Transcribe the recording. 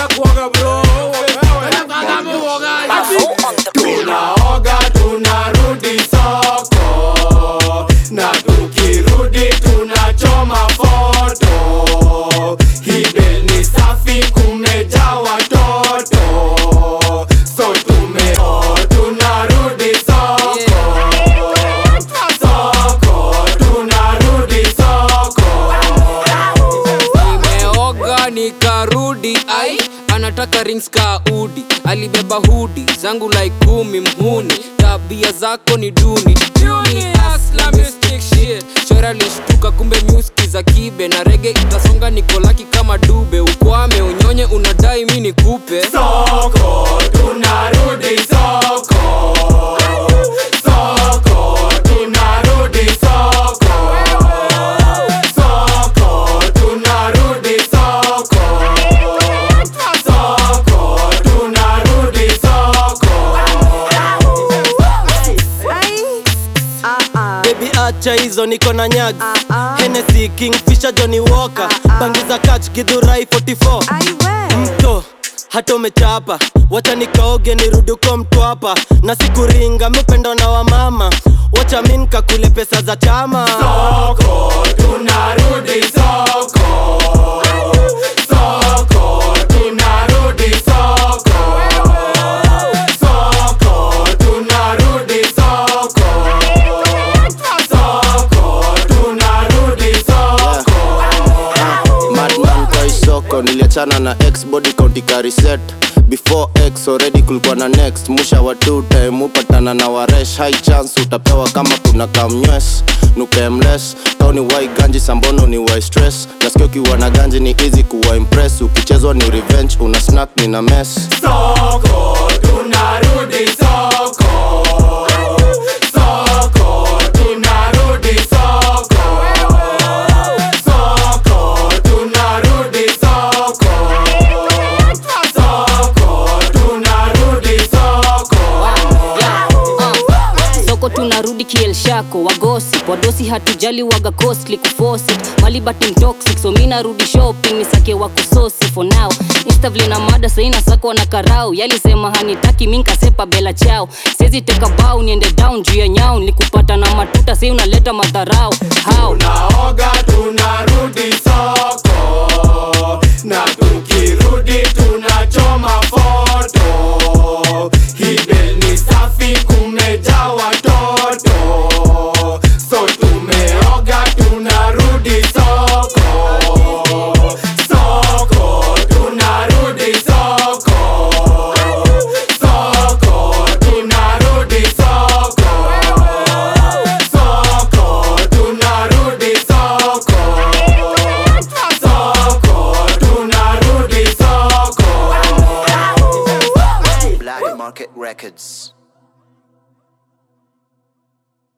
kuoga bro. Kwanza muoga. tunaoga tunarudi soko na tukirudi tunachoma foto hibel ni safi kumejaa watoto so tumeo tunarudi soko soko tunarudi soko nimeoga nikarudi ai anataka rings ka udi alibeba hudi zangu like kumi mhuni tabia zako ni duni Duni, hustler, mystic shit. shora lishtuka kumbe nyuski za kibe na rege itasonga nikolaki kama dube ukwame unyonye unadai mi nikupe soko tunarudi soko soko tunarudi soko soko tunarudi soko soko tunarudi soko Baby acha hizo niko na nyag Hennessy Kingfisher Johnny Walker Bangi za catch Githurai 44 Mto hata umechapa wacha nikaoge nirudi uko mtwapa na sikuringa mupendo na wamama wacha mi nikakule pesa za chama soko tunarudi soko soko tunarudi soko soko tunarudi soko soko tunarudi soko madman kwa isoko niliachana na x body county kariset before x already kulikuwa na next musha wa two time upatana na waresh high chance utapewa kama kuna kamnywes nukemles kauni wai ganji sambono ni wai stress nasikia ukiwa na ganji ni easy kuwa impress ukichezwa ni revenge una snack ni na mess soko tunarudi soko soko tunarudi soko soko tunarudi soko soko tunarudi soko soko tunarudi kielshako wagosi wadosi hatujali waga costly kufosi malibati mtoxic so mi narudi shopping nisake wa kusosi for now instavle na mada saina sako na karau yalisema hanitaki mi nkasepa bela chao sezi teka bau niende down juu ya nyau nikupata na matuta sei unaleta madharau how tunaoga tunarudi soko na tukirudi tunachoma foto hibel ni safi kumejaa watoto so tumeoga tunarudi soko soko tunarudi soko soko tunarudi soko soko tunarudi soko soko tunarudi soko Black Market Records